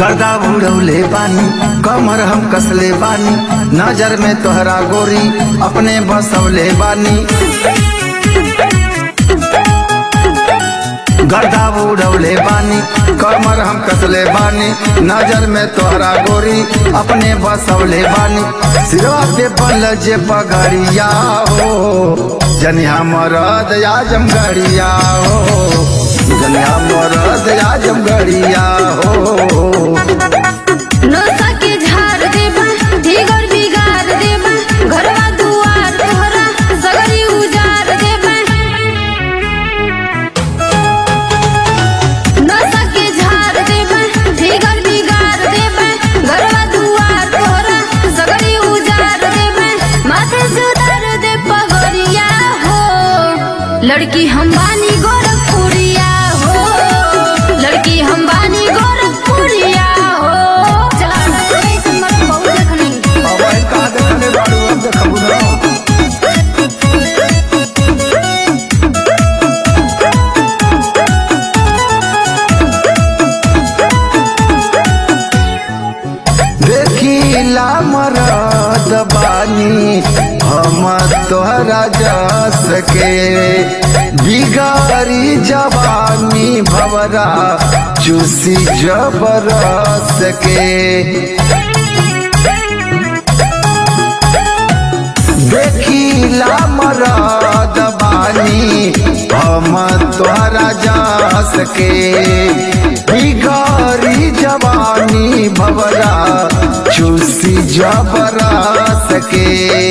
गर्दा उड़ौले बानी कमर हम कसले बानी नजर में तोहरा गोरी अपने बसौले बानी गर्दा उड़ौले बानी कमर हम कसले बानी नजर में तोहरा गोरी अपने बसौले बानी सिरवा पे बल जे पगड़िया हो जनिया मरद आजम गड़िया हो जनिया मरद आजम गड़िया हो नौसा के झाड़ देबा ढिगर बिगाड़ देबा घरवा दुआर तोहरा सगरी उजाड़ देबा नौसा के झाड़ देबा ढिगर बिगाड़ देबा घरवा दुआर तोहरा सगरी उजाड़ देबा माथे से उतार दे पगड़िया हो लड़की हम बानी गोरखपुरिया हो लड़की हम बानी गोरखपुरिया हो चला रे समर बहुत देखनी अब आई कहाँ देखले बाड़ू अब देखबू ना देखिला मरद बानी हम तोहरा जस के बिगारी जवानी भवरा चूसी जबरस के देखिला मरद बानी हम तोहरा जस के बिगारी जवानी भवरा चूसी जबरस के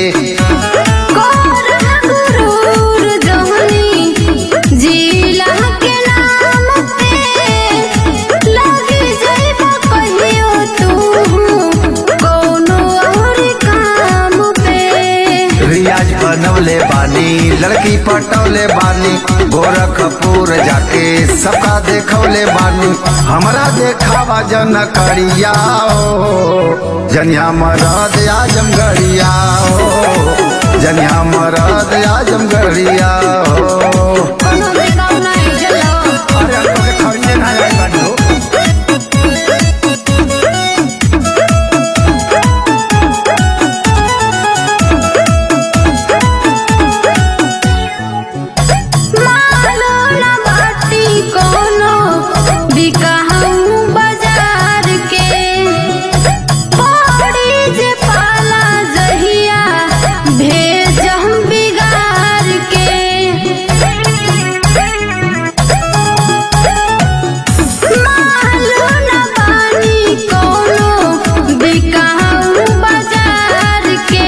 कोर गुरूर जहनी जिला के नाम पे लगी जाइबा कहियो तू कोनो और काम पे रियाज बनवले बानी लड़की पटौले बानी गोरखपुर जाके सबका देखौले बानी हमरा देखावा जन करिया हो जनिया मरद आजम गड़िया हो जनिया मरद आजम गड़िया हो कोनो बेगाव नहीं जलो अरे हमके खड़िए ना आई बानी हो मानो न बाटी कोनो बिकाहू बाजार के पड़ी जे पाला जहिया भेज हम बिगाड़ के मानो न बानी कोनो बिकाहू बाजार के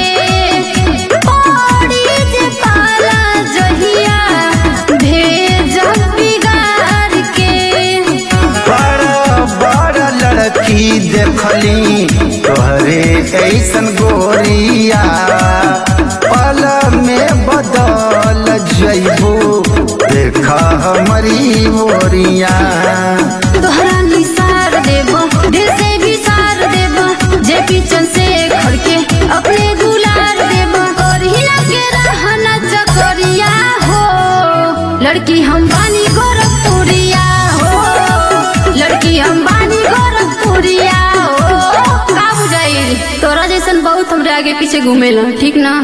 पड़ी जे पाला जहिया भेज हम बिगाड़ के बड़ा बड़ा लड़की देखली तोहरे ऐसन गोरिया पल में बदल जइबू देखा हमारी मोरिया तोहरा निसार देबो दिल से भी सार देबो जे पीछन से खड़के अपने गुलार देबो करहिना के रहना चकरिया हो लड़की हम बानी गोरखपुरिया हो लड़की हम बानी गोरखपुरिया हो का बुझाई तोरा जैसन बहुत हमरे आगे पीछे घूमेला ठीक ना